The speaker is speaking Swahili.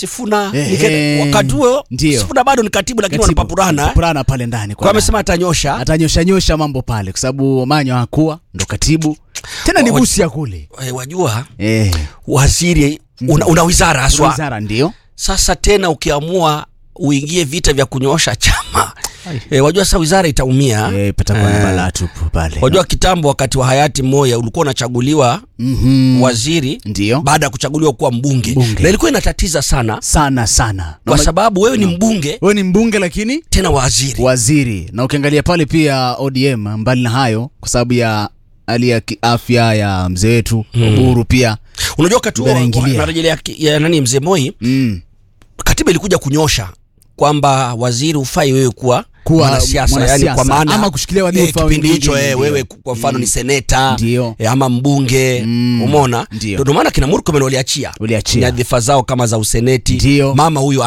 Sifuna Ehe. nikaenda- wakati huo Ndio. Sifuna bado ni katibu lakini Katibu, wanapapurana eh. papurana pale ndani kwa amesema atanyosha atanyosha nyosha mambo pale kwa sababu Manyo hakuwa ndo katibu tena ni Wa- Busia kule eh, wajua eh, waziri una, una wizara haswa wizara ndio sasa tena ukiamua uingie vita vya kunyoosha chama e, wajua sasa wizara itaumia eh, patakuwa na Eh. balaa tupu pale wajua kitambo wakati wa hayati Moya ulikuwa unachaguliwa Mhm. waziri ndio baada ya kuchaguliwa kuwa mbunge, Mbunge. na ilikuwa inatatiza sana sana sana kwa Na sababu wewe ni mbunge wewe ni mbunge lakini tena waziri waziri na ukiangalia pale pia ODM mbali na hayo kwa sababu ya hali ya kiafya ya mzee wetu Oburu pia unajua wakati huo Mbele ingilia. narejelea ki- ya nani mzee Moi mm. katiba ilikuja kunyosha kwamba waziri ufai wewe kuwa Kuwa mwanasiasa yani mwanasiasa, kwa maana ama kushikilia wadhifa eh, kipindi wengine, hicho eh, ndio. wewe kwa mfano ni seneta Ndio. eh, ama mbunge Mm, umeona ndio. ndio maana kina Murkomen waliachia Waliachia. nyadhifa zao kama za useneti Ndio. mama huyo